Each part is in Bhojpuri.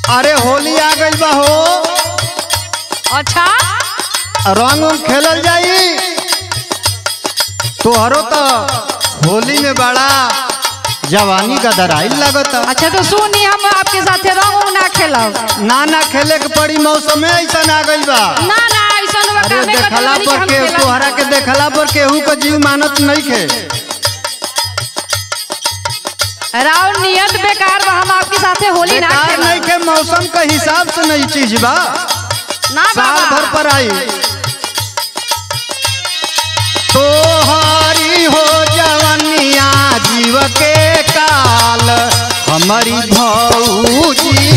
अरे होली आ गइल बा हो अच्छा रंग उंग खेलल जाई तोहरो तो होली में बड़ा जवानी का दराइल लगता अच्छा तो सुनी हम आपके साथे रंग उंग ना खेलब ना ना खेले के पड़ी मौसम में ऐसा आ गइल बा ना ना ऐसा अरे कामे देखला करते पर के तोहरा के देखला पर केहू का जीव मानत नहीं खे राव नियत बेकार बा हम आपके साथे होली ना बेकार नहीं खेलब के मौसम के हिसाब से नहीं चीज बा ना साल भर बाबा पर आई तोहारी हो जवनिया जीव के काल हमारी भौजी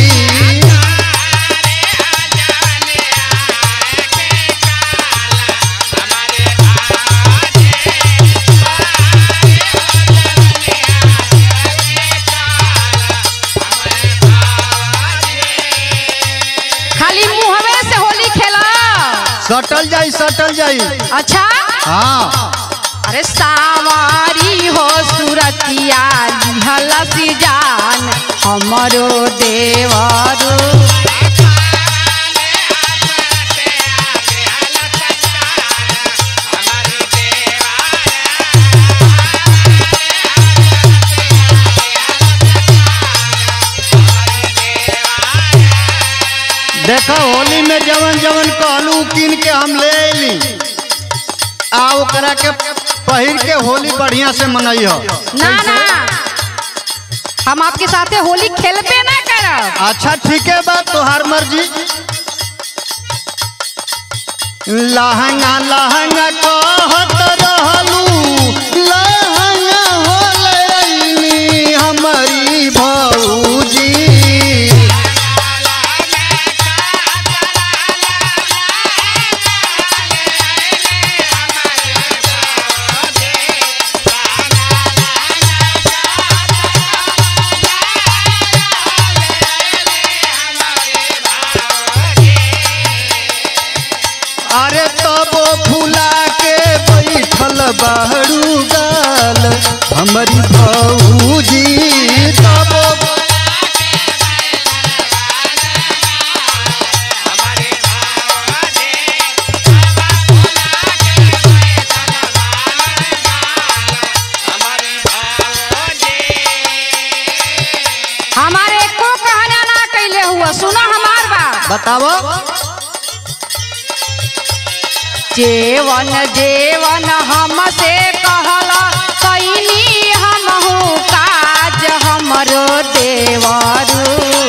खाली मुहवे से होली खेला सटल जाई सटल जाई अच्छा हाँ अरे सावारी हो सुरतिया हलसी जान हमरो देवरो देखो होली में जवन जवन कहलू किन के हम ले अली आ ओकरा के पहिर के होली बढ़िया से मनई हो ना ना हम आपके साथे होली खेलबे ना करब अच्छा ठीक है बात तोहार मर्जी लहंगा लहंगा कहत रहलू लहंगा होलैनी हमारी भौजी अरे तबो फुला के बैठल बहरू गाल हमारी भौजी तबो हमारे एको कहना ना कैले हुआ सुना हमार बात बताओ जेवन जेवन हमसे कहला कैनी हमहू काज हमरो देवरू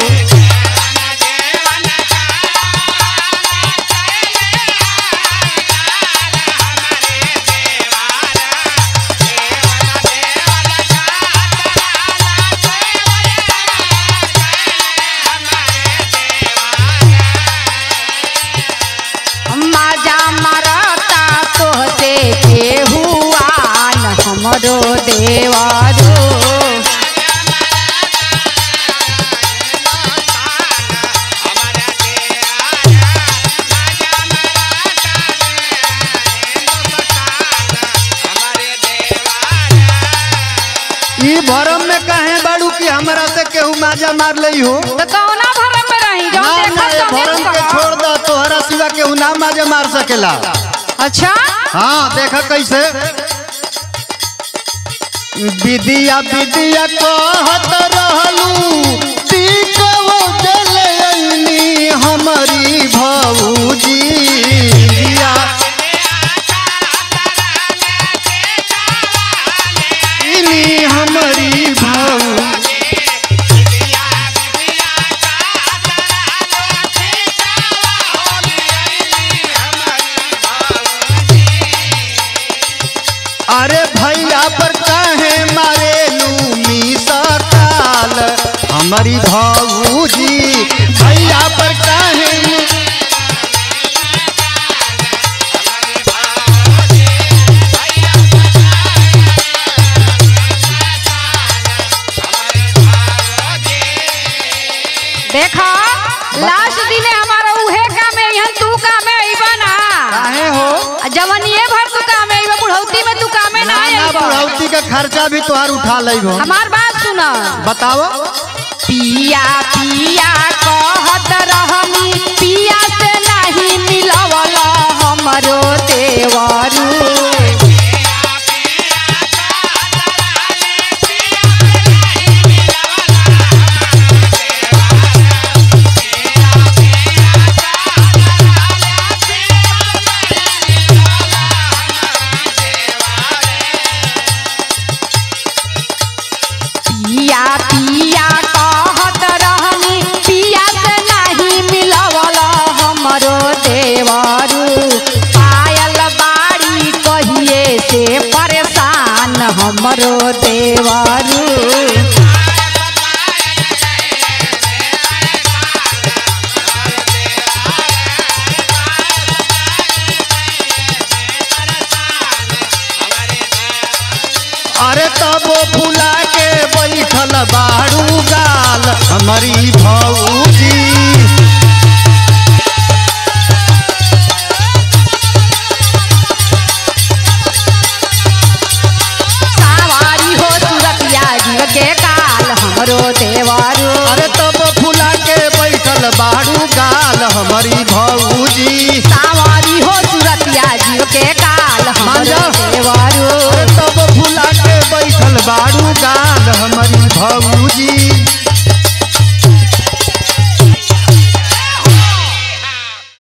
मजा मरता तोहते केहुआन हमरो देवरो ई भरम में कहे बाड़ू कि हमरा से केहू माजा मार लई हो तो कौना भरम में रही जो ना ना ये देखत भरम के तौने छोड़ दा तोहरा सिवा केहू ना माजा मार सकेला अच्छा हाँ देखा कैसे विदिया विदिया कहत रहलू टीकवो जलैनी हमारी भौजी विदिया इनी हमारी भौजी अरे भैया पर काहे मारे लूमी सकाल हमारी भौजी भैया पर काहे देखा लास्ट दिन हमारा उहे काम है यहाँ तू काम है अइबा ना काहे हो आ जवनिए भर तू काम है अइबा बुढ़ौती में तू काम है ना ना ना अइबा बुढ़ौती का खर्चा भी तोहार उठा लई हो हमार बात सुना बताओ पिया पिया कह हमरो देवारू अरे तब फुला के बैठल बाड़ू गाल हमारी भौजी सावारी हो सुरतिया जीव के काल हमरो देवारू अरे तब फुला के बैठल बाड़ू गाल हमारी भौजी सावारी हो सुरतिया जीव के काल हमरो मांझा। देवारू अरे तब फुला के बैठल बाड़ू गाल हमारी भौजी